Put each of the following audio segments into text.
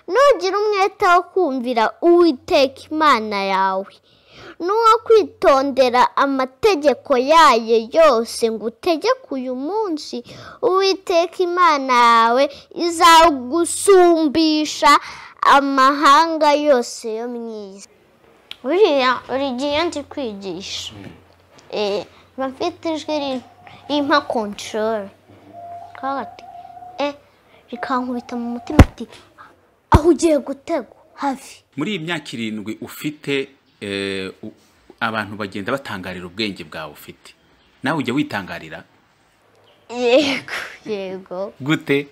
nugira umwete wo kumvira uwiteka imana yawe n'uwo kwitondera amategeko yayo yose ngutegeka uyu munsi uwiteka imana yawe izagusumbisha amahanga yose yo mu isi buriya gihe nzi kwigisha mba mfite ijwi rimpa kontorore rikankubita mu mutima ati aho ugiye gutego hafi muri iyi myaka irindwi ufite abantu bagenda batangarira ubwenge bwawe ufite nawe ujya witangarira yego yego gute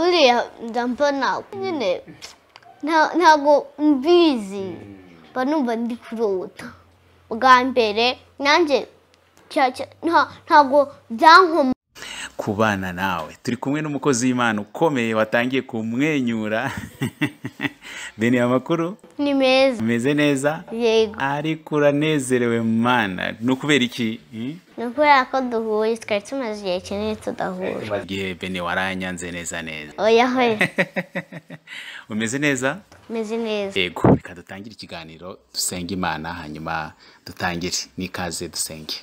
uriya mbona nyine ntabwo mbizi mba numva ndi kurota bwa mbere nanjye ntabwo byankomye kubana nawe turi kumwe n'umukozi w'imana ukomeye watangiye kumwenyura bene aya makuru ni meza umeze neza yego ariko uranezerewe mana ni ukubera iki ni ukubera ko duhuye twari tumaze igihe kinini tudahura igihe bene waranyanze neza neza oya hoya umeze neza umeze neza yego reka dutangire ikiganiro dusenge imana hanyuma dutangire n'ikaze dusenge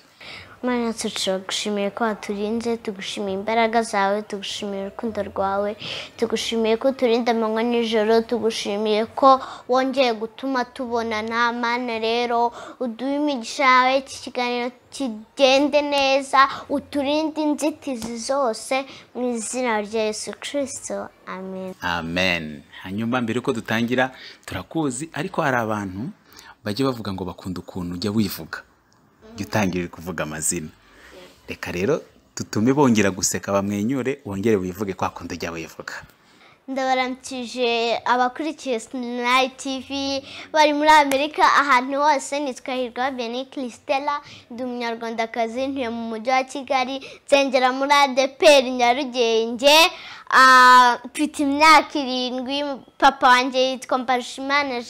Mana turagushimiye ko waturinze tugushimiye imbaraga zawe tugushimiye urukundo rwawe tugushimiye ko uturinda amanywa nijoro tugushimiye ko wongeye gutuma tubona nta mana rero uduha imigisha yawe iki kiganiro kigende neza uturinde inzitizi zose mu izina rya Yesu kirisito amen amen hanyuma mbere yuko dutangira turakuzi ariko hari abantu bajya bavuga ngo bakunda ukuntu ujya wivuga jya utangirira kuvuga amazina reka rero dutume bongera guseka bamwenyure wongere wivuge kwa kundi ujya wivuga ndabaramukije abakurikiye sinayi tivi bari muri amerika ahantu hose nitwa hirwa beni kirisitela ndi umunyarwandakazi ntuye mu mujyi wa kigali nsengera muri adeperi nyarugenge mfite imyaka irindwi papa wanjye yitwa mbarushimana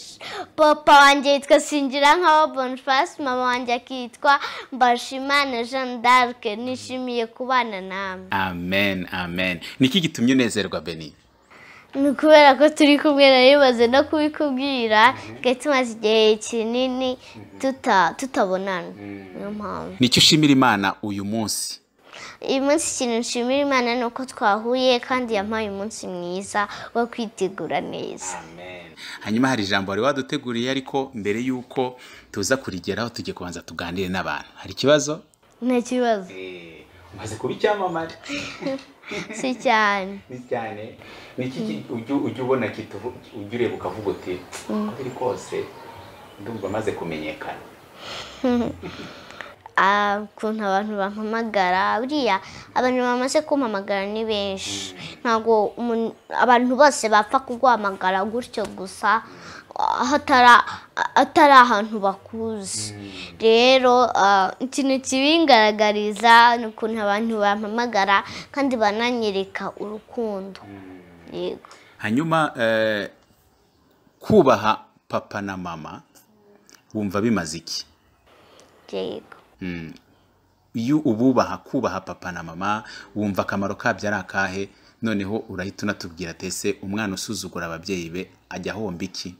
papa wanjye yitwa singira nkaho bonifasi mama wanjye akitwa mbarushimana jeanne d'arc nishimiye kubana namwe amen amen niki gitumye unezerwa beni ni ukubera ko turi kumwe narimaze no kubikubwira twari tumaze igihe kinini tutabonana niyo mpamvu nicyo ushimira imana uyu munsi uyu munsi ikintu nshimira imana ni uko twahuye kandi yampaye umunsi mwiza wo kwitegura neza hanyuma hari ijambo wari waduteguriye ariko mbere y'uko tuza kurigeraho tujye kubanza tuganire n'abantu hari ikibazo nta kibazo umaze kuba icyamamare si cyane ni cyane ni iki ujya ubona ujya ureba ukavuga uti uko biri kose ndumva amaze kumenyekana ukuntu abantu bampamagara buriya abantu bamaze kumpamagara ni benshi ntabwo abantu bose bapfa kuguhamagara gutyo gusa atari ahantu bakuzi rero ikintu kibingaragariza ni ukuntu abantu bampamagara kandi bananyereka urukundo yego hanyuma kubaha papa na mama wumva bimaze iki yego iyo ububaha kubaha papa na mama wumva akamaro kabyo ari akahe noneho urahita unatubwira atese umwana usuzugura ababyeyi be ajya ahomba iki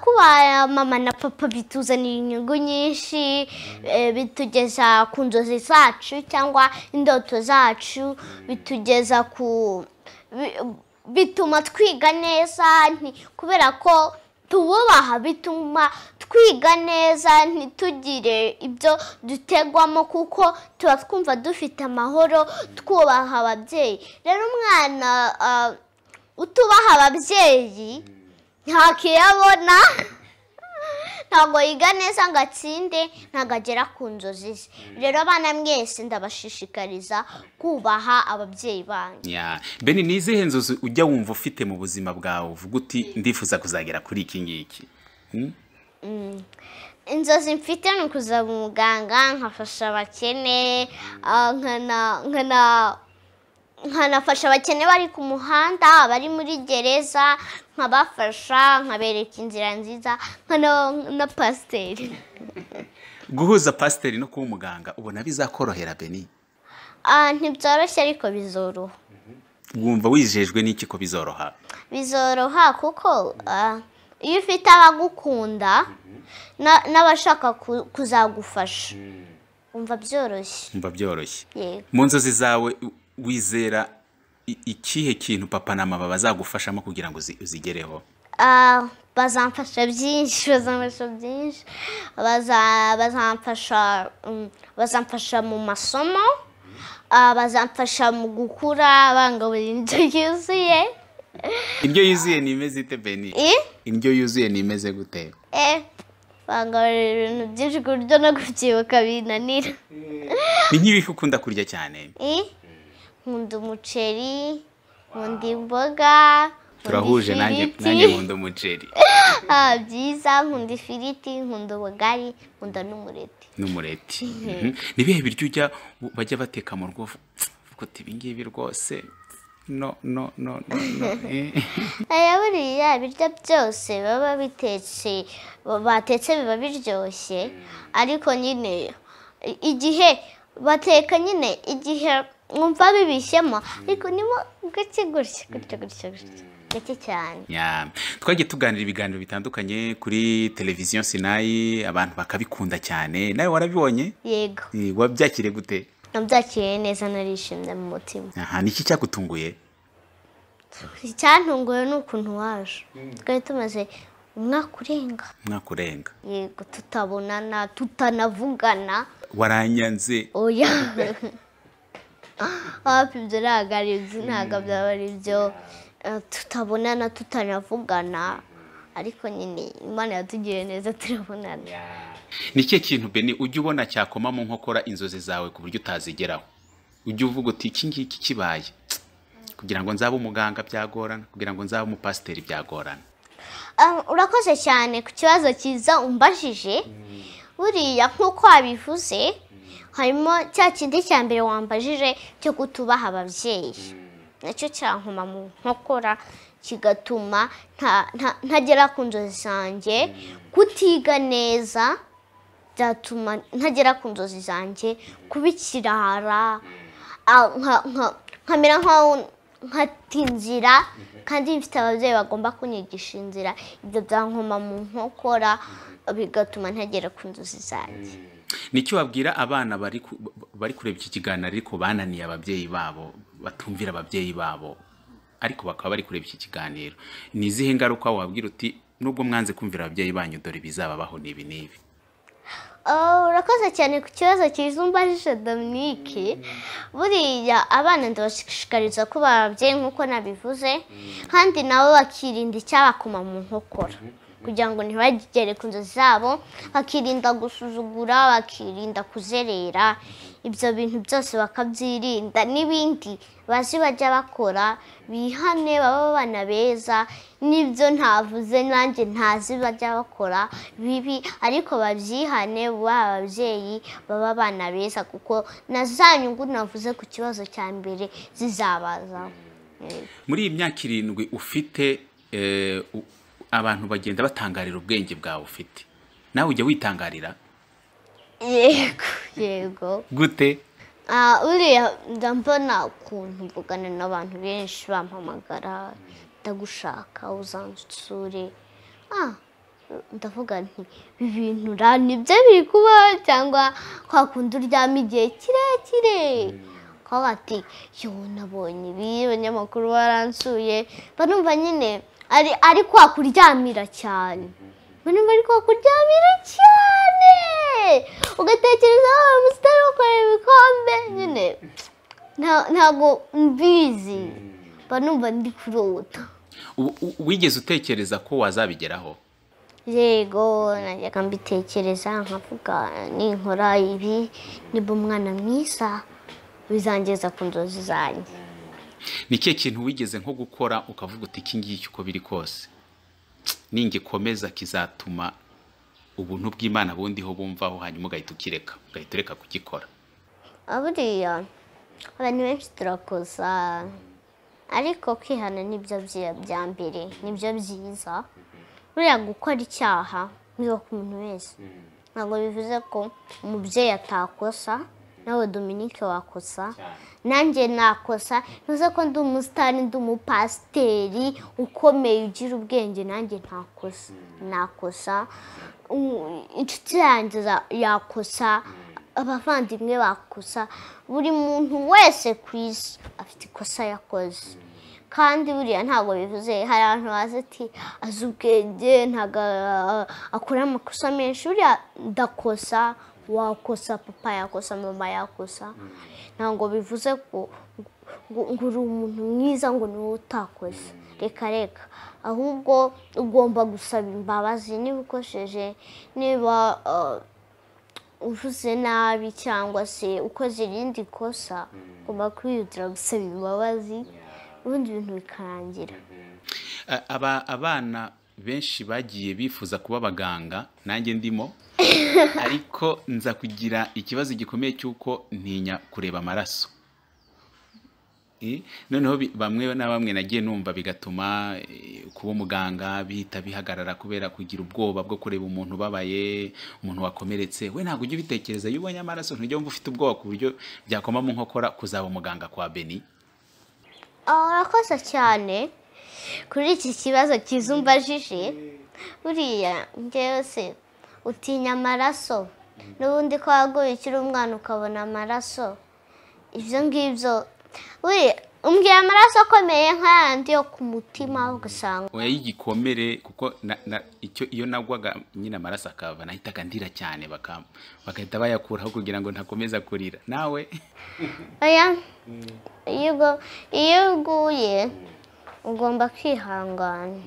kuba mama na papa bituzanira inyungu nyinshi eh, bitugeza ku nzozi zacu cyangwa indoto zacu bitugeza ku bi- bituma twiga neza nti- kubera ko tububaha bituma twiga neza ntitugire ibyo dutegwamo kuko tuba twumva dufite amahoro twubaha ababyeyi rero umwana ah, utubaha ababyeyi ntakiyabona ntabwo yiga neza ngo atsinde ntabwo agera ku nzozi ze rero abana mwese ndabashishikariza kubaha ababyeyi banyu Ya, beni ni izihe nzozi ujya wumva ufite mu buzima bwawe uvuga uti ndifuza kuzagera kuri iki ngiki inzozi mfite ni ukuzaba umuganga nkafasha abakene ah, nkana- nkana- nkanafasha abakene bari ku muhanda abari muri gereza nkabafasha nkabereka inzira nziza nkana- na pasiteri guhuza pasiteri no kuba umuganga ubona bizakorohera beni Ah, ntibyoroshye ariko bizoroha wumva wijejwe n'iki ko bizoroha bizoroha kuko ah, iyo ufite abagukunda na- n'abashaka ku- kuzagufasha wumva byoroshye wumva byoroshye yego mu nzozi zawe u- wizera i- ikihe kintu papa na mama bazagufashamo kugira ngo uzi- uzigereho Ah, bazamfasha byinshi bazamfasha byinshi Baza- bazamfasha mm, bazamfasha mu masomo Ah, bazamfasha mu gukura bangaburira indyo yuzuye indyo yuzuye ni imeze ite beni I? indyo yuzuye ni imeze gute Eh, bangaburira ibintu byinshi ku buryo no kubyibuka binanira ni nk'ibiki ukunda kurya cyane I? nkunda umuceri nkunda imboga nkunda turahuje nanjye ifiriti. nanjye nkunda umuceri Ah, byiza nkunda ifiriti nkunda ubugari nkunda n'umureti n'umureti Mhm. ni ibihe biryo ujya u- bajya bateka mu rugo uvuga ibi ngibi rwose no no no no no eh." aya buriya ibiryo byose baba bitetse ba- batetse biba biryoshye ariko nyine i- igihe bateka nyine igihe mwumva bibishyemo ariko nimo gake gutya gutya gutya gutya gake cyane Ya. twagiye tuganira ibiganiro bitandukanye kuri televiziyo sinayi abantu bakabikunda cyane nawe warabibonye yego Eh, wabyakiriye gute nabyakiriye neza narishimye mu mutima aha ni iki cyagutunguye icyantunguye ni ukuntu waje twari tumaze umwaka urenga umwaka urenga yego tutabonana tutanavugana waranyanze oya hafi ibyo ntabwo ari ibyo ntabwo byaba ari ibyo Eh, tutabonana tutanavugana ariko nyine imana yatugiriye neza turabonana ni ikihe kintu beni ujya ubona cyakomamo nkokora inzozi zawe ku buryo utazigeraho ujya uvuga uti iki ngiki kibaye kugira ngo nzabe umuganga byagorana kugira ngo nzabe umupasiteri byagorana Ah, urakoze cyane ku kibazo cyiza umbajije buriya nk'uko wabivuze harimo cya kindi cya mbere wambajije cyo kutubaha ababyeyi nacyo cyankoma mu nkokora kigatuma nta- nta- ntagera ku nzozi zanjye kutiga neza byatuma ntagera ku nzozi zanjye kuba ikirara ah, nka- nka- nkamera nk'aho nkata inzira kandi mfite ababyeyi bagomba kunyigisha inzira ibyo byankoma mu nkokora bigatuma ntagera ku nzozi zanjye nicyo wabwira abana bari ku- bari kureba iki kiganiro ariko bananiye ababyeyi babo batumvira ababyeyi babo ariko bakaba bari kureba iki kiganiro ni izihe ngaruka wabwira uti nubwo mwanze kumvira ababyeyi banyu dore ibizababaho ni ibi n'ibi Oh, urakoze cyane ku kibazo cyiza umbajije Dominique buriya abana ndabashishikariza kuba ababyeyi nk'uko nabivuze kandi nabo bakirinda icyabakoma mu nkokora kugira ngo ntibagere ku nzozi zabo bakirinda gusuzugura bakirinda kuzerera ibyo bintu byose bakabyirinda n'ibindi bazi bajya bakora bihane baba abana beza n'ibyo ntavuze nanjye ntazi bajya bakora bibi ariko babyihane buba ababyeyi baba abana beza kuko na za nyungu navuze ku kibazo cya mbere zizabazaho Yego. muri iyi myaka irindwi ufite eh, u- abantu bagenda batangarira ubwenge bwawe ufite nawe ujya witangarira yego yego gute Ah, uriya njya mbona ukuntu mvugana n'abantu benshi bampamagara ndagushaka uzansure Ah, ndavuga nti ibi bintu ra nibyo biri kubaho cyangwa kwa kundi uryama igihe kirekire bakaba bati yo nabonye ibi abanyamakuru baransuye barumva nyine ari ari kwa kuryamira cyane barumva ari kwa kuryamira cyane ugatekereza aho umusitari ukora ibikombe nyine nta- ntabwo mbizi barumva ndi kurota U- u- wigeze utekereza ko wazabigeraho yego najyaga mbitekereza nkavuga ninkora ibi niba umwana mwiza bizangeza ku nzozi zanjye ni ikihe kintu wigeze nko gukora ukavuga uti iki ngiki uko biri kose ningikomeza kizatuma ubuntu bw'imana bundiho bumvaho hanyuma ugahita ukireka ugahita ureka kugikora Ah, buriya abantu benshi turakosa ariko kwihana nibyo byi- bya mbere nibyo byiza buriya gukora icyaha biba ku muntu wese ntabwo bivuze ko umubyeyi atakosa nawe dominike wakosa nanjye nakosa ntuze ko ndi umusitani ndi umupasiteri ukomeye ugira ubwenge nanjye ntakosa nakosa Um, inshuti yanjye za- yakosa abavandimwe bakosa buri muntu wese ku isi afite ikosa yakoze kandi buriya ntabwo bivuze hari abantu bazi ati azi ubwenge ntabwo a- akora amakosa menshi buriya ndakosa wakosa papa yakosa mama yakosa ntabwo bivuze ko ngo ngo uri umuntu mwiza ngo ni wowe utakoze reka reka ahubwo ugomba gusaba imbabazi niba ukosheje niba ah, uvuze nabi cyangwa se ukoze irindi kosa ugomba kwihutira gusaba imbabazi ubundi ibintu bikarangira A- aba abana benshi bagiye bifuza kuba abaganga nanjye ndimo ariko nza kugira ikibazo gikomeye cy'uko ntinya kureba amaraso Eh, noneho bi- bamwe na bamwe nagiye numva bigatuma eh, kuba umuganga bihita bihagarara kubera kugira ubwoba bwo kureba umuntu ubabaye umuntu wakomeretse we ntabwo ujya ubitekereza iyo ubonye amaraso ntujya wumva ufite ubwoba ku buryo byakoma mu nkokora kuzaba umuganga kwa beni Ah, urakoze cyane kuri iki kibazo cyiza umbajije buriya njyewe se utinya amaraso n'ubundi ko waguye ukiri umwana ukabona amaraso ibyo ngibyo buriya umbwira amaraso akomeye nk'ayandi yo ku mutima ugasanga oya y'igikomere kuko na, na, icyo iyo nagwaga nyine amaraso akava nahitaga ndira cyane baka, bagahita bayakuraho kugira ngo ntakomeza kurira nawe oya iyo ugo- iyo uguye ugomba kwihangana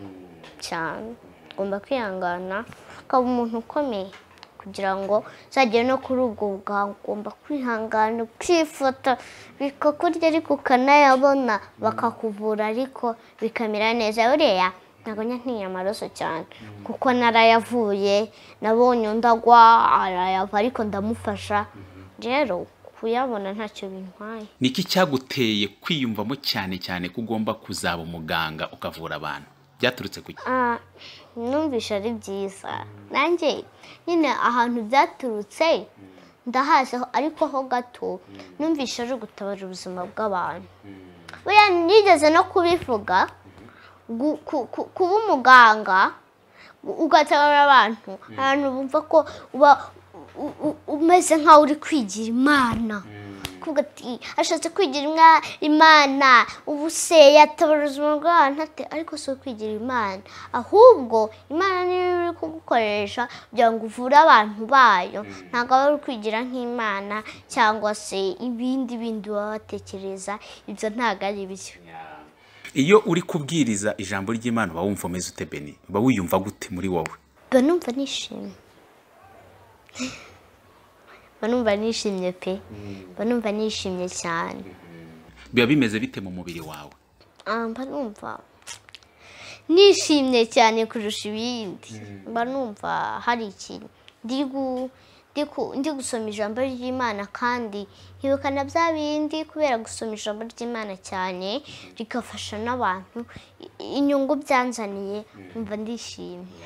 cyane ugomba kwihangana ukaba umuntu ukomeye kugira ngo uzagere no kuri ubwo bwawe ugomba kwihangana ukifata bikakurya ariko ukanayabona bakakuvura ariko bikamera neza buriya ntabwo njya ntinya amaraso cyane kuko narayavuye nabonye undi agwa arayava ariko ndamufasha rero kuyabona ntacyo bintwaye niki cyaguteye kwiyumvamo cyane cyane ko ugomba kuzaba umuganga ukavura abantu byaturutse ku ki? Ah, numvishe ari byiza nanjye nyine ahantu byaturutse ndahazi ho- ariko ho gato numvishe ari ugutabara ubuzima bw'abantu buriya nigeze no kubivuga gu- ku- ku- kuba umuganga ugatabara abantu abantu bumva ko uba u- u- umeze nk'aho uri kwigira imana kuvuga ati ashatse kwigira inka imana ubu se yatabara ubuzima bw'abantu ate ariko si ukwigira imana ahubwo imana niyo iri kugukoresha kugira ngo uvure abantu bayo ntabwo aba ari kwigira nk'imana cyangwa se ibindi bindi baba batekereza ibyo ntabwo ari byo iyo uri kubwiriza ijambo ry'imana uba wumva umeze ute beni uba wiyumva gute muri wowe mba numva nishimye mba numva nishimye pe mba numva nishimye cyane biba bimeze bite mu mubiri wawe Ah, mba numva nishimye cyane kurusha ibindi mba numva hari ikintu ndi gu- ndi ku- ndi gusoma ijambo ry'imana kandi nkibuka na bya bindi kubera gusoma ijambo ry'imana cyane rigafasha n'abantu i- inyungu byanzaniye mba ndishimye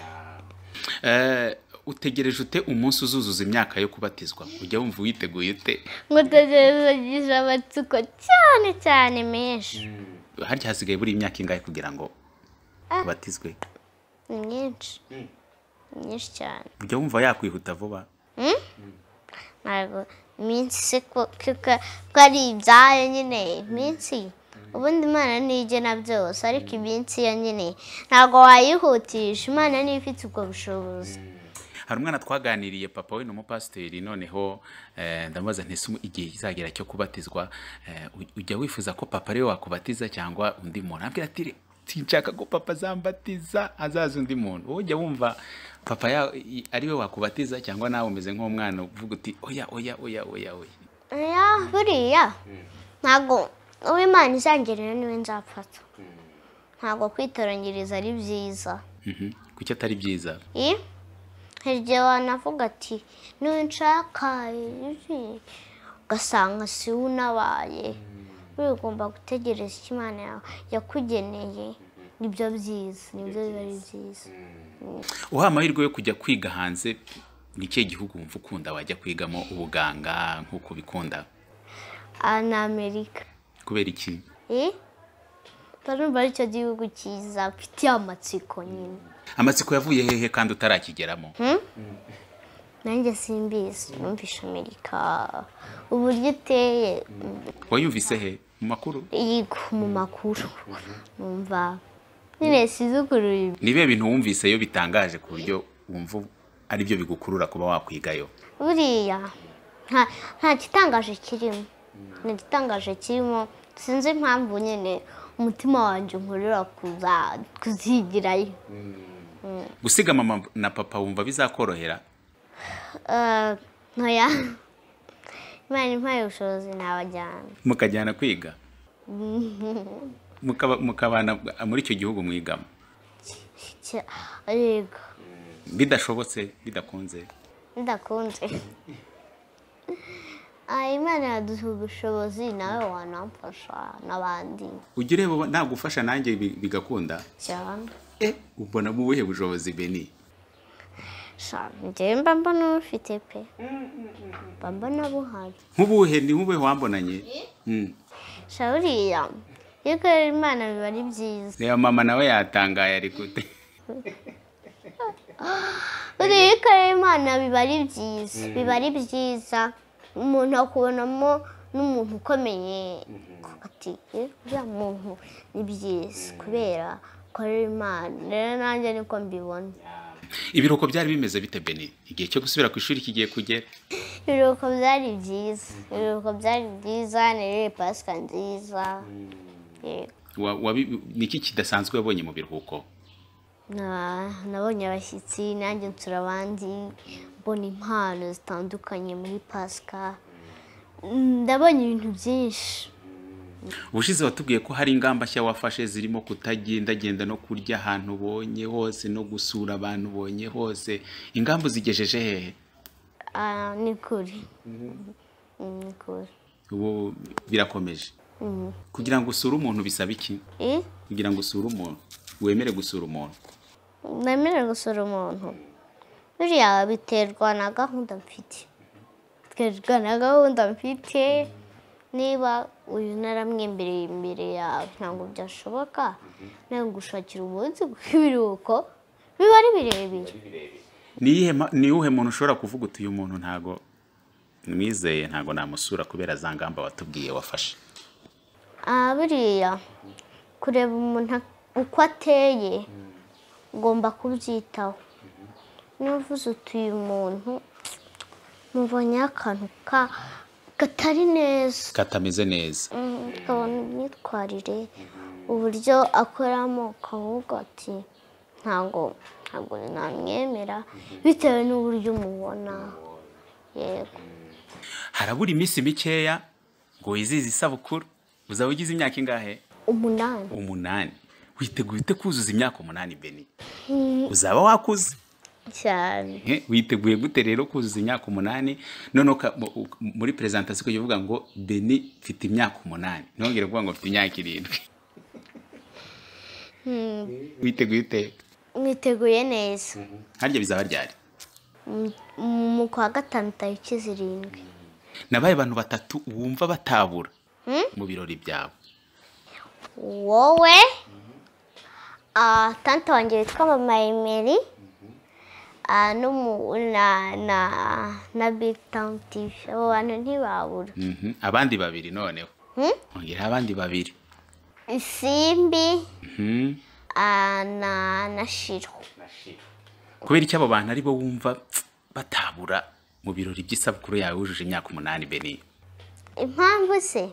Eh, utegereje ute umunsi uzuzuza imyaka yo kubatizwa ujya wumva witeguye ute nkutegereje amatsiko cyane cyane menshi harya hasigaye buri imyaka ingahe kugira ngo ubatizwe ni myinshi Ni myinshi cyane ujya wumva yakwihuta vuba ntabwo iminsi se ko ko ko ari ibyayo nyine iminsi ubundi imana niyo igena byose ariko iminsi yo nyine ntabwo wayihutisha imana niyo ifite ubwo bushobozi hari umwana twaganiriye papa we ni umupasiteri noneho eh, ndamubaza ntese umu- igihe kizagera cyo kubatizwa eh, uj- ujya wifuza ko papa ariwe wakubatiza cyangwa undi muntu abwira ati "Re- sinshaka ko papa azambatiza azaza undi muntu wowe ujya wumva papa ya- i- ariwe wakubatiza cyangwa nawe umeze nk'umwana uvuga uti oya oya oya oya oya oya buriya ntabwo uwo imana izangerera niwe nzafata ntabwo kwitoranyiriza ari byiza Mhm. kuki atari byiza Eh? Hari igihe wanavuga ati ntunshaka ibi ugasanga si we unabaye wowe ugomba gutegereza icyo imana yawe yakugeneye nibyo byiza nibyo biba ari byiza uha amahirwe yo kujya kwiga hanze ni ikihe gihugu wumva ukunda wajya kwigamo ubuganga nk'uko ubikunda ni amerika kubera iki Eh? barumva ari cyo gihugu cyiza mfitiye amatsiko nyine amatsiko yavuye hehe kandi utarakigeramo nanjye simbizi numvishe amerika uburyo iteye wayumvise he mu makuru yiga mu makuru numva nyine sizi ukuntu bimeze. ni ibihe bintu wumviseyo bitangaje ku buryo wumva ari byo bigukurura kuba wakwigayo buriya nta- nta gitangaje kirimo nta gitangaje kirimo sinzi impamvu nyine umutima wanjye unkurura kuza- kuzigirayo gusiga mama na papa wumva bizakorohera Eh, ntoya imana impaye ubushobozi nabajyana mukajyana kwiga Mukaba- mukabana muri icyo gihugu mwigamo Cya- yego bidashobotse bidakunze ndakunze Ah, imana yaduha ubushobozi nawe wanamfasha n'abandi ujya ureba nta gufasha nanjye bi- bigakunda cyane eh ubona mu buhe bushobozi beni njyewe mba mbona ubufite pe mba mbona buhari nk'ubuhe ni nk'ubuhe wambonanye Mm. sha buriya iyo ukorera imana biba ari byiza reba mama nawe yatangaye ari gute buriya iyo ukorera imana biba ari byiza biba ari byiza umuntu akubonamo n'umuntu ukomeye ati "Eh, uriya muntu ni byiza kubera ukorera imana rero nanjye niko mbibona ibiruhuko byari bimeze bite beni igihe cyo gusubira ku ishuri kigiye kugera ibiruhuko byari byiza ibiruhuko byari byiza nirere pasika nziza yego Wa- wabi- niki kidasanzwe wabonye mu biruhuko Na- nabonye abashyitsi nanjye nsura abandi mbona impano zitandukanye muri pasika Mm, ndabonye ibintu byinshi ubushize watubwiye ko hari ingamba nshya wafashe zirimo kutagendagenda no kurya ahantu ubonye hose no gusura abantu ubonye hose ingamba uzigejeje hehe Ah, ni kuri Mm, ni kuri ubu birakomeje kugira ngo usure umuntu bisaba iki Eh, kugira ngo usure umuntu wemere gusura umuntu nemerewe gusura umuntu buriya biterwa na gahunda mfite biterwa na gahunda mfite niba uyu naramwembereye imbere yawe ntabwo byashoboka ntabwo gushakira umunsi w'ibiruhuko biba ari birebire ni iyihe ma- ni uwuhe muntu ushobora kuvuga uti uyu muntu ntago mwizeye ntago namusura kubera za ngamba watubwiye wafashe Ah, buriya kureba umuntu ak- uko ateye ugomba kubyitaho niba uvuze uti uyu muntu mubonyeho akantu ka- katari neza katameze neza Mm, ukabona imyitwarire uburyo akoramo ukavuga ati ntabwo ntabwo namwemera bitewe n'uburyo umubona yego harabura iminsi mikeya ngo wizize isabukuru uzaba ugize imyaka ingahe umunani umunani witeguye ute kuzuza imyaka umunani beni uzaba wakuze cyane Eh, witeguye gute rero kuzuza imyaka umunani noneho uka- mu- u- muri perezantasiyo ukajya uvuga ngo beni mfite imyaka umunani ntongere kuvuga ngo mfite imyaka irindwi witeguye ute mwiteguye neza harya bizaba ryari Mm, mu kwa gatanu tariki zirindwi nabaye abantu batatu wumva batabura mu birori byawe wowe ah, tante wanjye witwa mama emeri ah, n'umu- na na na big town tv abo bantu ntibabura Mhm. abandi babiri noneho Hmm? ongera abandi babiri isimbi Mhm. ah, na na shiro kubera icyo abo bantu aribo wumva tsk, batabura mu birori by'isabukuru yawe wujuje imyaka umunani beni impamvu se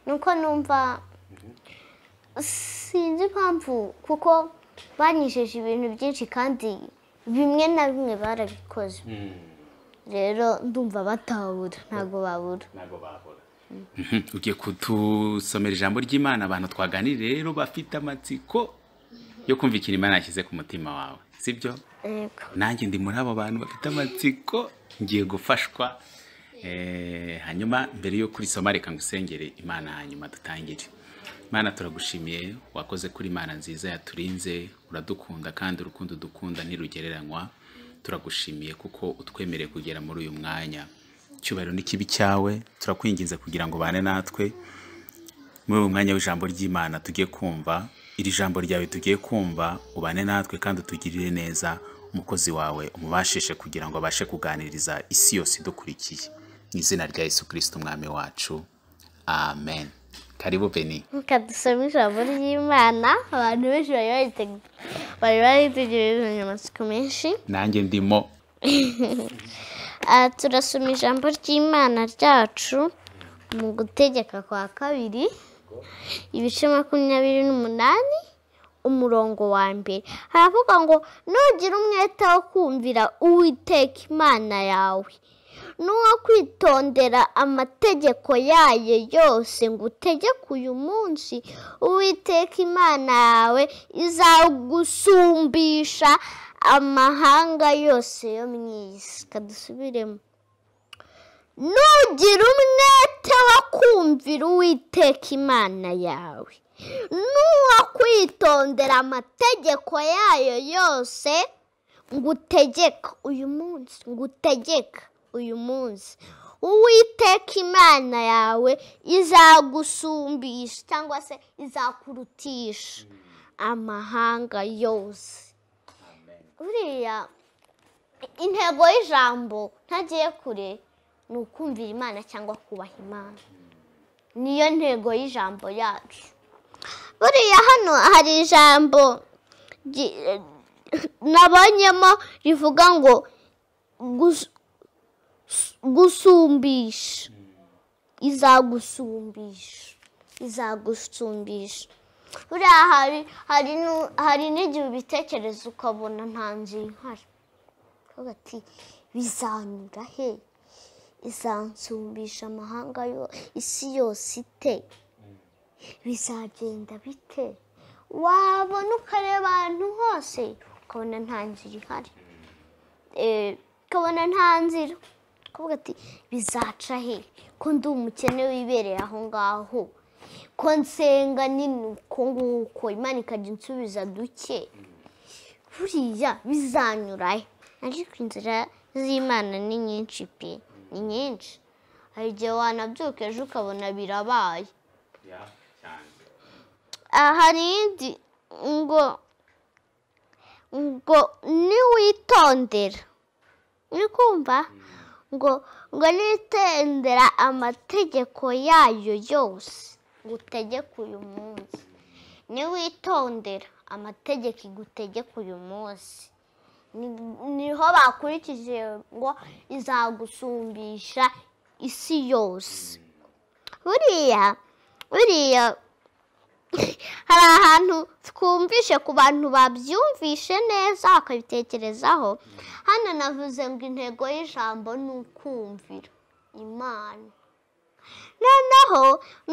nuko numva sinzi impamvu kuko banyisheje ibintu byinshi kandi bimwe na bimwe barabikoze rero ndumva batabura ntabwo babura Mhm. ugiye kutusomera ijambo ry'imana abantu twaganira rero bafite amatsiko yo kumvikira imana yashyize ku mutima wawe sibyo yego nanjye ndi muri abo bantu bafite amatsiko ngiye gufashwa Eh, hanyuma mbere yo kurisoma reka ngusengere imana hanyuma dutangire imana turagushimiye wakoze kuri imana nziza yaturinze uradukunda kandi urukundo dukunda ntirugereranywa turagushimiye kuko utwemereye kugera muri uyu mwanya icyubahiro n'ikibi cyawe turakwinginze kugira ngo ubane natwe muri uyu mwanya w'ijambo ry'imana tugiye kumva iri jambo ryawe tugiye kumva ubane natwe kandi utugirire neza umukozi wawe umubashishe kugira ngo abashe kuganiriza isi yose idukurikiye mu izina rya yesu kirisita umwami wacu amen karibu beni kadusoma ijambo ry'imana abantu benshi bari barite- bari baritegereje amatsiko menshi nanjye ndimo Ah, turasoma ijambo ry'imana ryacu mu gutegeka kwa kabiri ibice makumyabiri n'umunani umurongo wa mbere haravuga ngo nugira umwete wo kumvira uwiteka imana yawe n'uwo kwitondera amategeko yayo yose ngo utegeke uyu munsi uwiteka imana yawe izagusumbisha amahanga yose yo mu isi kadusubiremo nugira umwete wo kumvira uwiteka imana yawe n'uwo kwitondera amategeko yayo yose ngo utegeke uyu munsi ngo utegeke uyu munsi uwiteka imana yawe izagusumbisha cyangwa se izakurutisha amahanga yose buriya intego y'ijambo ntagiye kure ni ukumvira imana cyangwa kubaha imana niyo ntego y'ijambo yacu buriya hano hari ijambo ryi- nabonyemo rivuga ngo gus- gusumbisha izagusumbisha izagusumbisha buriya hari hari nu- hari n'igihe ubitekereza ukabona nta nzu ihari uvuga ati bizanyura he izansumbisha amahanga yo isi yose ite bizagenda bite wabona ukareba ahantu hose ukabona nta nzira ihari Eh, ukabona nta nzira ukavuga ati bizaca he ko ndi umukene wibereye aho ngaho ko nsenga nini uko nguko imana ikajya insubiza duke buriya bizanyura he ariko inzira z'imana ni nyinshi pe ni nyinshi hari igihe wanabyuka ejo ukabona birabaye Ah, hari indi ngo ngo niwitondera uri kumva ngo ngo nitendera amategeko yayo yose ngo utegeke uyu munsi niwitondera amategeko igutegeka uyu munsi Ni- niho bakurikije ngo izagusumbisha isi yose buriya buriya hari ahantu twumvishe ku bantu babyumvishe neza bakabitekerezaho hano navuze ngo intego y'ijambo ni ukumvira imana noneho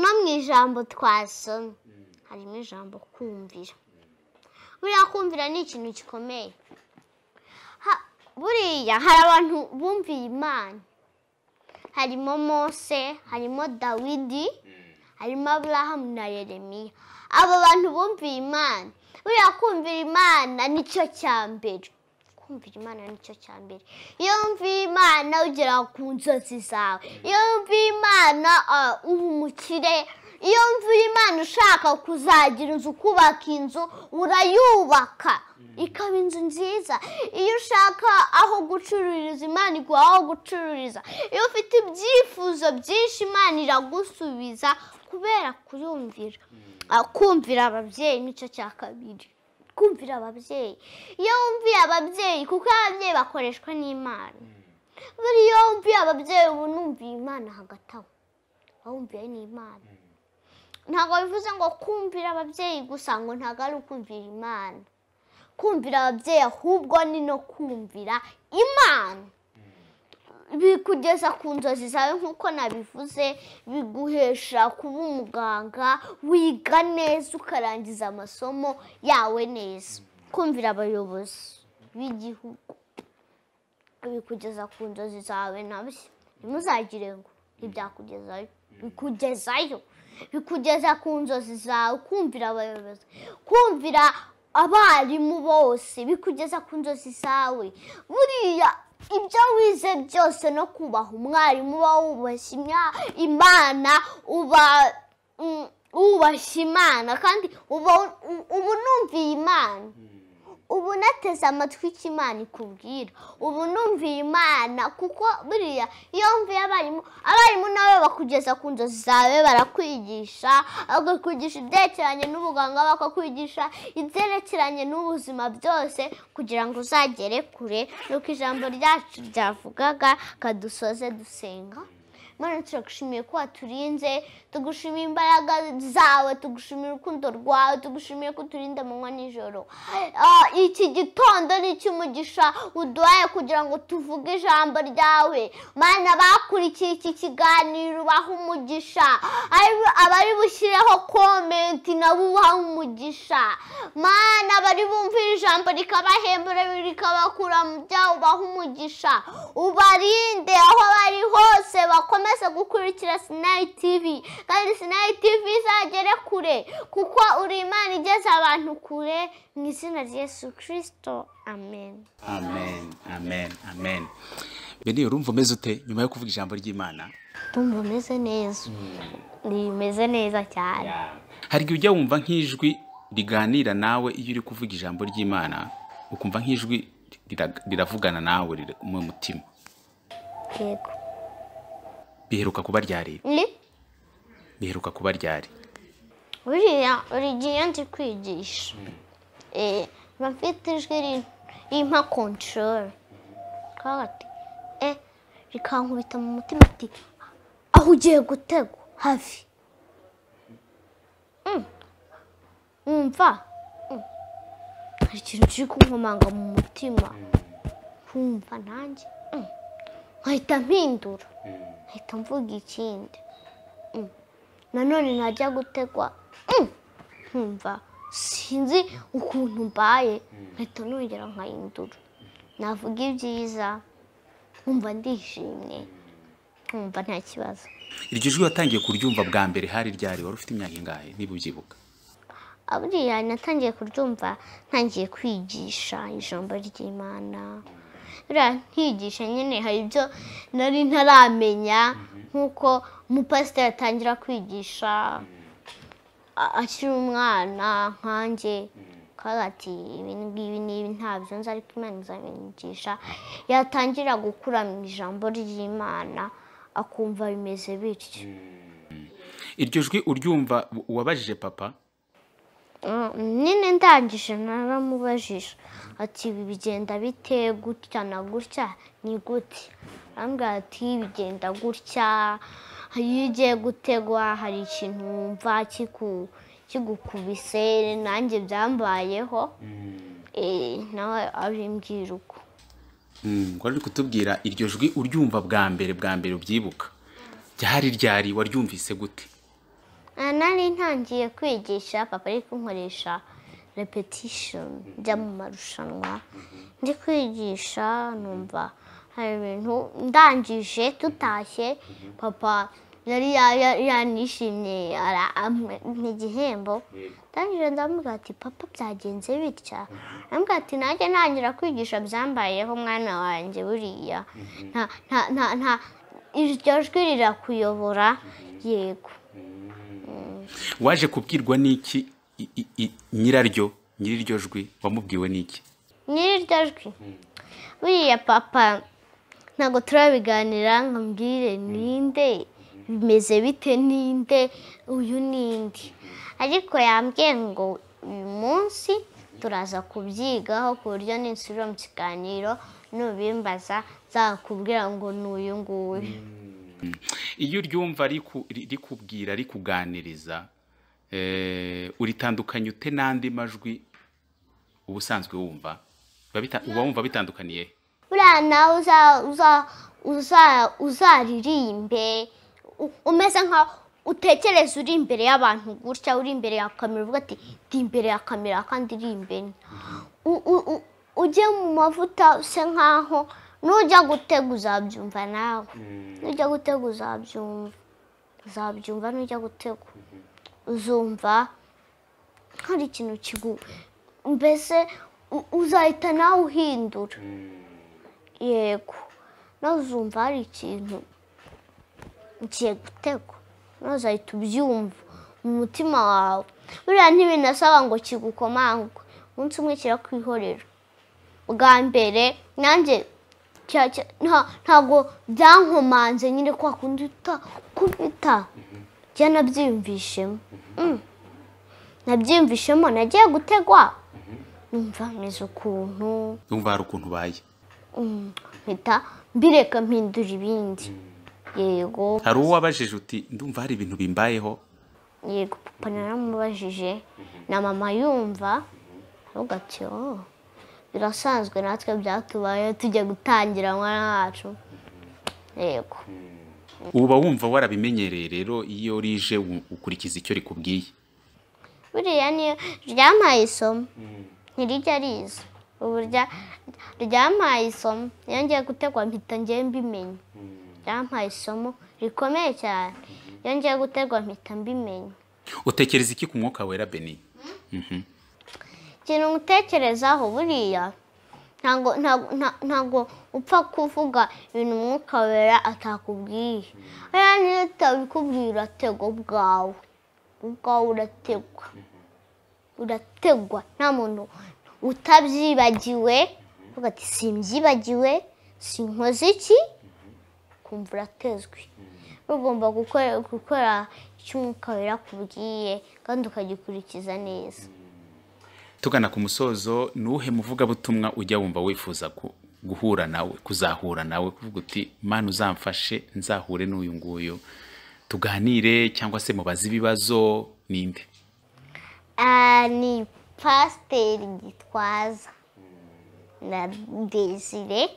no mu ijambo twasomye harimo ijambo kumvira buriya kumvira ni ikintu gikomeye Ha- buriya hari abantu bumviye imana harimo mose harimo dawidi harimo aburahamu na yeremiya abo bantu bumviye imana buriya kumvira imana nicyo cya mbere kumvira imana nicyo cya mbere iyo wumviye imana ugera ku nzozi zawe iyo wumviye imana ah, uba umukire iyo wumviye imana ushaka kuzagira inzu kubaka inzu urayubaka ikaba inzu nziza iyo ushaka aho gucururiza imana iguha aho gucururiza iyo ufite ibyifuzo byinshi imana iragusubiza kubera kuyumvira Ah, kumvira ababyeyi nicyo cya kabiri kumvira ababyeyi iyo wumviye ababyeyi kuko ababyeyi bakoreshwa n'imana buri iyo wumviye ababyeyi uba unumviye imana hagati aho wumviye n'imana ntabwo bivuze ngo kumvira ababyeyi gusa ngo ntabwo ari ukumvira imana kumvira ababyeyi ahubwo ni no kumvira imana bikugeza ku nzozi zawe nk'uko nabivuze biguhesha kuba umuganga wiga neza ukarangiza amasomo yawe neza kumvira abayobozi b'igihugu bikugeza ku nzozi zawe nabyo ntimuzagire ngo ntibyakugezayo bikugezayo bikugeza ku nzozi zawe kumvira abayobozi kumvira abarimu bose bikugeza ku nzozi zawe buriya ibyo wize byose no kubaha umwarimu uba wubashye imya- imana uba mm, wubashye imana kandi uba u- uba unumviye imana ubu nateze amatwi icyo imana ikubwira ubu numviye imana kuko buriya iyo mvuye abarimu abarimu nabo bakugeza ku nzozi zawe barakwigisha bakakwigisha ibyerekeranye n'ubuganga bakakwigisha ibyerekeranye n'ubuzima byose kugira ngo uzagere kure nuko ijambo ryacu ryavugaga kadusoze dusenga Mana turagushimiye ko waturinze tugushimiye imbaraga zawe tugushimiye urukundo rwawe tugushimiye ko uturinda amanywa nijoro Ah, iki gitondo ni icy'umugisha uduhaye kugira ngo tuvuge ijambo ryawe mana bakurikiye iki kiganiro ubaha umugisha Ari- abari bushyireho komenti nabo ubaha umugisha mana abari bumvira ijambo rikabahembura rikabakura mu byaha ubaha umugisha ubarinde aho bari hose bakomeze gukurikira sinayi tivi kandi sinayi tivi izagere kure kuko uri imana igeze abantu kure mu izina rya yesu kirisito amen amen amen amen bene urumva umeze ute nyuma yo kuvuga ijambo ry'imana ndumva umeze neza rimeze neza cyane hari igihe ujya wumva nk'ijwi riganira nawe iyo uri kuvuga ijambo ry'imana ukumva nk'ijwi rira- riravugana nawe riri mu mutima yego biheruka kuba ryari ni biheruka kuba ryari buriya buri gihe iyo ndi kwigisha eh, mba mfite ijwi ri- rimpa kontorore kagati eh, rikankubita mu mutima ati aho ugiye gutegwa hafi Mm. wumva Mm. hari ikintu kiri kunkomanga mu mutima wumva nanjye Mm. nkahita mpindura nkahita mvuga ikindi nanone ntajya gutegwa Mm. nkumva sinzi ukuntu mbaye nkahita nongera nkahindura navuga ibyiza nkumva ndishimye nkumva nta kibazo iryo jwi watangiye kuryumva bwa mbere hari ryari wari ufite imyaka ingahe niba ubyibuka buriya natangiye kuryumva ntangiye kwigisha ijambo ry'imana buriya nkigisha nyine hari ibyo nari ntaramenya nk'uko umupasiteri atangira kwigisha a- akiri umwana nkanjye kandi ati ibi ngibi ni ibi ntabyo nzi ariko imana izabinyigisha yatangira gukura mu ijambo ry'imana akumva bimeze bityo iryo jwi uryumva u- uwabajije papa Mm, nyine ndangije naramubajije ati ibi bigenda bite gutya na gutya ni gute arambwira ati bigenda gutya iyo ugiye gutegwa hari ikintu wumva kiku- kigukubise nanjye byambayeho Eh, nawe abimbwira uko Mm, wari uri kutubwira iryo jwi uryumva bwa mbere bwa mbere ubyibuka ryari ryari waryumvise gute Ah, nari ntangiye kwigisha papa ari kunkoresha repetition njya mu marushanwa ndi kwigisha numva hari ibintu ndangije tutashye papa yari ya- ya- yanishimye ara- amwe- ni igihembo ndangije ndamubwira ati papa byagenze bitya ndamubwira ati nanjye ntangira kwigisha byambayeho mwana wanjye buriya nta nta- nta- nta iryo jwi rirakuyobora yego waje kubwirwa n'iki i- i- i- nyiraryo nyir'iryo jwi wamubwiwe n'iki nyir'iryo jwi buriya papa ntabwo turabiganira ngo mbwire ninde bimeze bite ninde uyu ninde ariko yambwiye ngo uyu munsi turaza kubyigaho ku buryo ninsubira mu kiganiro nubimbaza nzakubwira ngo ni uyu nguyu iyo uryumva riku- ri- rikubwira rikuganiriza eh, uritandukanya ute n'andi majwi uba usanzwe wumva Biba bita- uba wumva bitandukaniye he? buriya nawe uza- uza- uza- uzaririmbe u- umeze nkaho utekereza uri imbere y'abantu gutya uri imbere ya kamera uvuga ati ndi imbere ya kamera kandi iri imbere U- u- u- ujye mu mavuta use nkaho nujya gutega uzabyumva nawe nujya gutega uzabyumva uzabyumva nujya gutega uzumva hari ikintu kigu mbese u- uzahita nawe uhindura yego nawe uzumva hari ikintu ugiye gutegwa nawe uzahita ubyumva mu mutima wawe buriya ntibinasaba ngo kigukomangwe umunsi umwe kirakwihorera bwa mbere nanjye cya- cya- nta- ntabwo byankomanze nyine kwa kundi utakubita njya nabyiyumvishemo Mm. nabyiyumvishemo nagiye gutegwa numva meze ukuntu wumva hari ukuntu ubaye Mm. mpita mbireka mpindura ibindi yego hari uwo wabajije uti ndumva hari ibintu bimbayeho yego papa naramubajije na mama yumva avuga ati "Oh, birasanzwe natwe byatubayeho tujya gutangira mwana wacu yego uba wumva warabimenyereye rero iyo rije u- ukurikiza icyo rikubwiye buriya niyo ryampaye isomo ntirijya riza ubu rya- ryampaye isomo iyo ngiye gutegwa mpita ngewe mbimenya ryampaye isomo rikomeye cyane iyo ngiye gutegwa mpita mbimenya utekereza iki ku mwuka wera beni Mhm. ikintu ngutekerezaho buriya ntago ntago nta- ntago upfa kuvuga ibintu umwuka wera atakubwiye hariya niyo utabikubwiye urategwa ubwawe ubwawe urategwa urategwa nta muntu utabyibagiwe uvuga ati simbyibagiwe sinkoze iki kumva uratezwe ugomba gukora gukora icyo umwuka wera akubwiye kandi ukagikurikiza neza tugana ku musozo ni uwuhe muvugabutumwa ujya wumva wifuza ku- guhura nawe kuzahura nawe kuvuga uti mana uzamfashe nzahure n'uyu nguyu tuganire cyangwa se mubaze ibibazo ninde Ah, ni pasiteri gitwaza na desire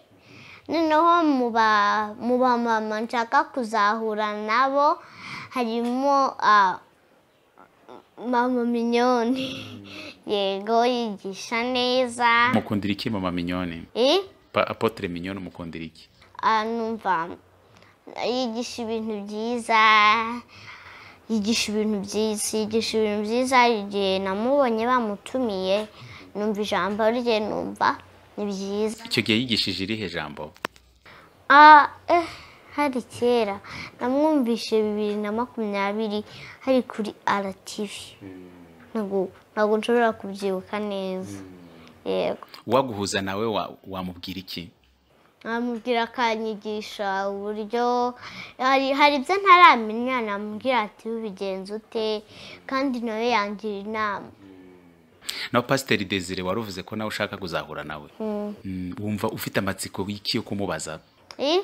noneho mu ba mu bamama nshaka kuzahura nabo harimo ah, mama minyoni yego yigisha neza mukundira iki mama minyone Eh, Pa- apotre minyone mukundira iki ah, numva yigisha ibintu byiza yigisha ibintu byiza yigisha ibintu byiza hari igihe namubonye bamutumiye numva ijambo rye numva ni byiza icyo gihe yigishije irihe jambo Ah, eh, hari kera namwumvishe bibiri na makumyabiri hari kuri RTV ntabwo ntabwo nshobora kubyibuka neza yego uwaguhuza nawe wa- wamubwira iki amubwira akanyigisha uburyo hari hari ibyo ntaramenya namubwira ati ubigenza ute kandi nawe yangira inama nawe pasiteri desire wari uvuze ko nawe ushaka kuzahura nawe Mm, wumva ufite amatsiko y'iki yo kumubaza Eh?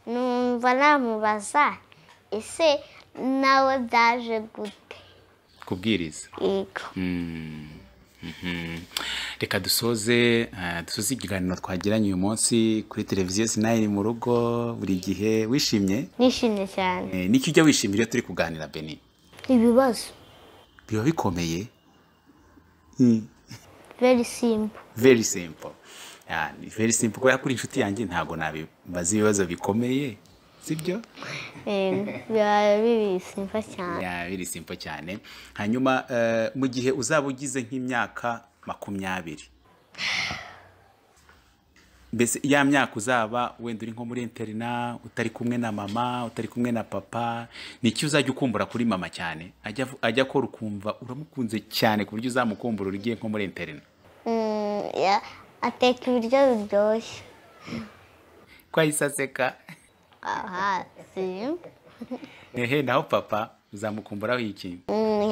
numva namubaza ese nawe byaje gute kubwiriza yego Mm, mhm. reka dusoze eh, dusoze ikiganiro twagiranye uyu munsi kuri televiziyo sinayiri mu rugo buri gihe wishimye nishimye cyane Eh, niki ujya wishimira iyo turi kuganira beni ibibazo biba bikomeye Mm, very simple very simple Ah, ni very simple kubera ko uri inshuti yanjye ntabwo nabibaza ibibazo bikomeye sibyo Eh, biba biri simple cyane Ya, biri simpo cyane hanyuma eh, mu gihe uzaba ugize nk'imyaka makumyabiri mbese ya myaka uzaba wenda uri nko muri interina utari kumwe na mama utari kumwe na papa ni iki uzajya ukumbura kuri mama cyane ajya avu- ajya akora ukumva uramukunze cyane ku buryo uzamukumbura ugiye nko muri interina Mm, ya- ateka ibiryo biryoshye ko ahise aseka aha simple ehe naho papa uzamukumburaho iki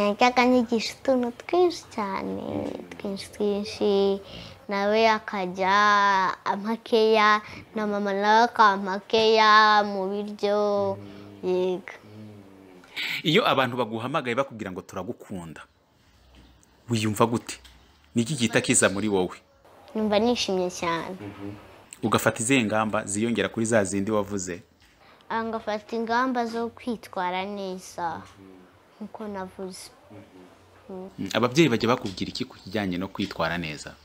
yajyaga anyigisha utuntu twinshi cyane twinshi twinshi nawe akajya amakeya na mama nawe akamakeya mu biryo yego iyo abantu baguhamagaye bakubwira ngo turagukunda wiyumva gute ni iki gihita kiza muri wowe numva nishimye cyane ugafata izihe ngamba ziyongera kuri za zindi wavuze Ah, ngafata ingamba zo kwitwara neza nk'uko navuze Mm, ababyeyi bajya bakubwira iki ku kijyanye no kwitwara neza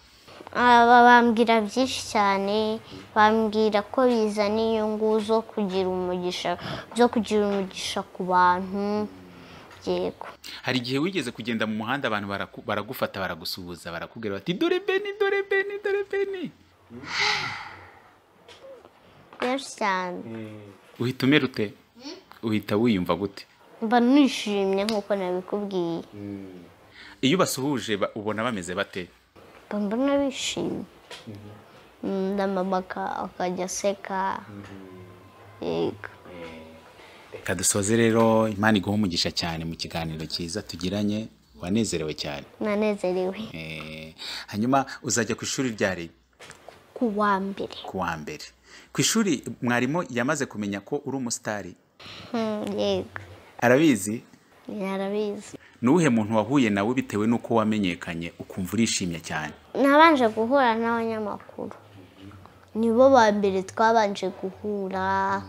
aba bambwira byinshi cyane bambwira ko bizana inyungu zo kugira umugisha zo kugira umugisha ku bantu yego hari igihe wigeze kugenda mu muhanda abantu baraku- baragufata baragusuhuza barakubwira bati dore beni dore beni dore beni benshi cyane uhita umera ute uhita wiyumva gute mba nishimye nk'uko nabikubwiye iyo basuhuje ba- ubona bameze bate mba mbona bishimye Mm, na mama aka- akajya aseka yego reka dusoze rero imana iguha umugisha cyane mu kiganiro cyiza tugiranye wanezerewe cyane nanezerewe Eh, hanyuma uzajya ku ishuri ryari ku wa mbere ku wa mbere ku ishuri mwarimu yamaze kumenya ko uri umusitari Mm, yego arabizi yarabizi ni uwuhe muntu wahuye nawe bitewe n'uko wamenyekanye ukumva urishimye cyane nabanje guhura n'abanyamakuru nibo ba mbere twabanje guhura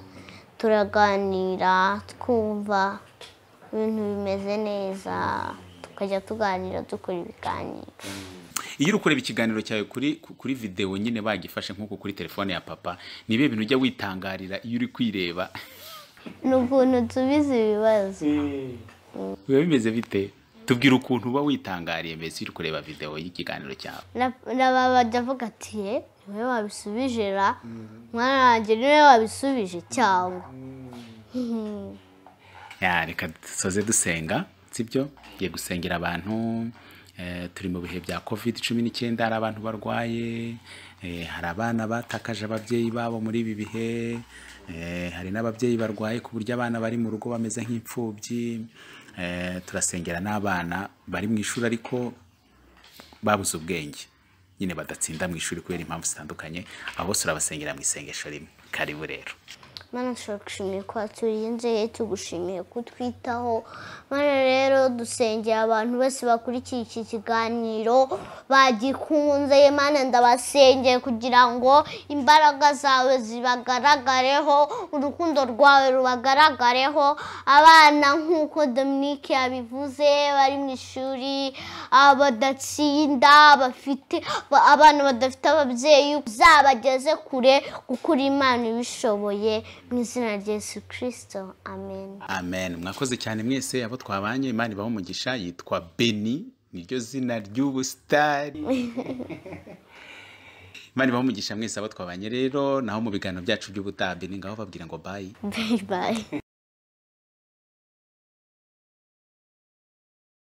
turaganira twumva ibintu bimeze neza tukajya tuganira dukora ibiganiro iyo uri kureba ikiganiro cyawe kuri kuri videwo nyine bagifashe nk'uko kuri telefone ya papa ni ibihe bintu ujya witangarira iyo uri kwireba ni ukuntu tubizi ibibazo biba bimeze bite tubwira ukuntu uba witangariye mbese iyo uri kureba videwo y'ikiganiro cyawe Na- na baba bajya avuga ati "Ye, niwe wabisubije ra mwana wanjye niwe wabisubije cyangwa Ya, reka dusoze dusenga sibyo tugiye gusengera abantu eh, turi mu bihe bya covid cumi n'icyenda hari abantu barwaye eh, hari abana batakaje ababyeyi babo muri ibi bihe eh, hari n'ababyeyi barwaye ku buryo abana bari mu rugo bameze nk'imfubyi eh, turasengera n'abana bari mu ishuri ariko babuze ubwenge nyine badatsinda mu ishuri kubera impamvu zitandukanye abo bose urabasengera mu isengesho rimwe karibu rero Mana nshobora gushimira ko waturinze tugushimiye kutwitaho mana rero dusengera abantu bose bakurikiye iki kiganiro bagikunze mana ndabasengeye kugira ngo imbaraga zawe zibagaragareho urukundo rwawe rubagaragareho abana nk'uko Dominique yabivuze bari mu ishuri abadatsinda bafite ba- abana badafite ababyeyi uzabageze kure kuko uri imana ibishoboye mu izina rya yesu kirisito amen amen mwakoze cyane mwese abo twabanye imana ibaho umugisha yitwa beni niryo zina ry'ubusitari imana ibaho umugisha mwese abo twabanye rero naho mu biganiro byacu by'ubutaha beni ngaho babwira ngo bayi bayi bayi